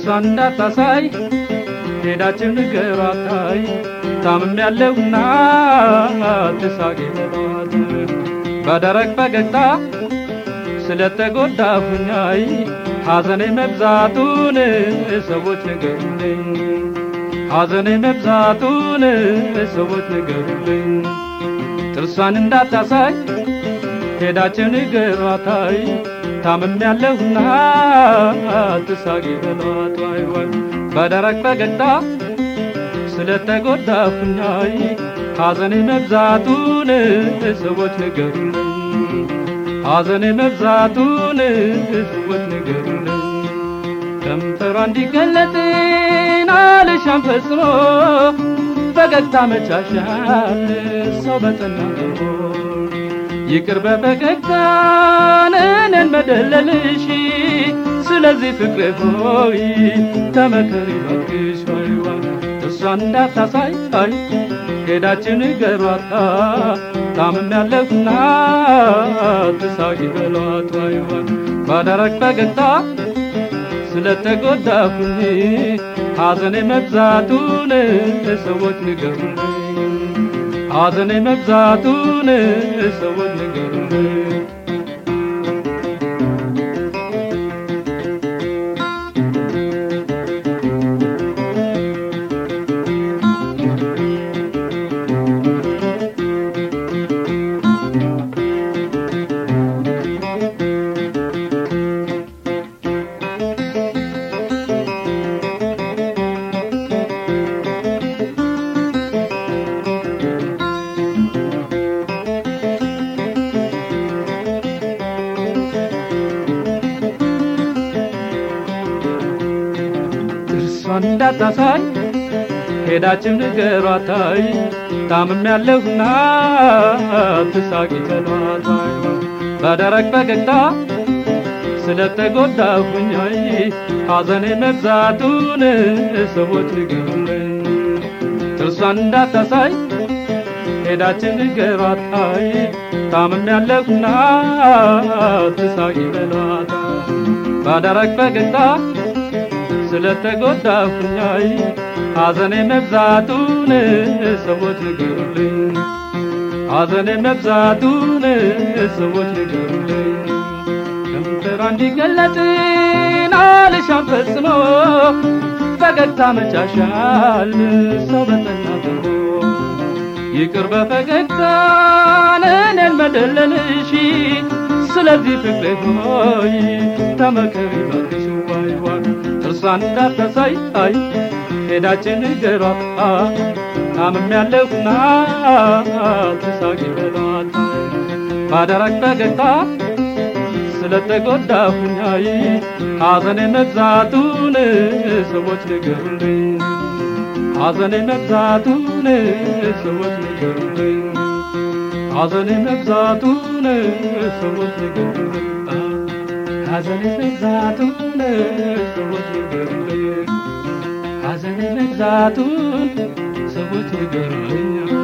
ጥርሷን እንዳታሳይ ሄዳችን ንገሯታይ ታምም ያለውና ትሳቂ በሏት በደረቅ ፈገግታ ስለተጎዳሁኛይ ሐዘኔ መብዛቱን ሰዎች ንገሩልኝ ሐዘኔ መብዛቱን ሰዎች ንገሩልኝ ጥርሷን እንዳታሳይ ሄዳችን ንገሯታይ ታምም ያለሁና ትሳቂ በሏት ዋይ ዋይ በደረቅ ፈገግታ ስለተጎዳሁኛይ ሐዘኔ መብዛቱን ሰዎች ንገሩልኝ ሐዘኔ መብዛቱን ሰዎች ንገሩልኝ ከንፈሯ እንዲገለጥን አልሻም ፈጽሞ ፈገግታ መቻሻል ሰው በጠና ገቦ ይቅር በፈገግታን እኔን መደለልሽ ስለዚህ ፍቅሬ ሆይ ተመከሪ ባክሽ ወይ እሷን እንዳታሳይ አይ ሄዳችን ገሯታ ታምም ያለሁና ትሳቂ በሏት ወይ ባደረግ ፈገግታ ስለተጎዳሁኝ ሐዘኔ መብዛቱን ሰዎች ንገሩልኝ ሐዘኔ መብዛቱን ሰዎች ንገሩልኝ ጥርሷን እንዳታሳይ ሄዳችን ንገሯታይ ታምም ያለሁና ትሳቂ በሏታይ በደረቅ ፈገግታ ስለተጎዳሁኛይ ሐዘኔ መብዛቱን ሰዎች ንገሩልኝ ጥርሷን እንዳታሳይ ሄዳችን ንገሯታይ ታምም ያለሁና ትሳቂ በሏታይ በደረቅ ፈገግታ ስለተጎዳሁኛይ ሐዘኔ መብዛቱን ሰዎች ንገሩልኝ ሐዘኔ መብዛቱን ሰዎች ንገሩልኝ ከንፈሯ እንዲገለጥን አልሻም ፈጽሞ ፈገግታ መቻሻል ሰው በጠና ገቦ ይቅር በፈገግታን እኔን መደለልሽ ስለዚህ ፍቅሬ ሆይ ተመከሪ ባክሽ ዋይ ዋይ ጥርሷን እንዳታሳይ አይ ሄዳችን ንገሯት ታምም ያለሁና ትሳቂ በሏት ባደረግ ፈገግታ ስለተጎዳሁኛይ ሐዘኔ መብዛቱን ሰዎች ንገሩልኝ ሐዘኔ መብዛቱን ሰዎች ንገሩልኝ ሐዘኔ መብዛቱን ሰዎች ንገሩልኝ ሐዘኔ መብዛቱን ሰዎች ንገሩልኝ ሐዘኔ መብዛቱን ሰዎች ንገሩልኝ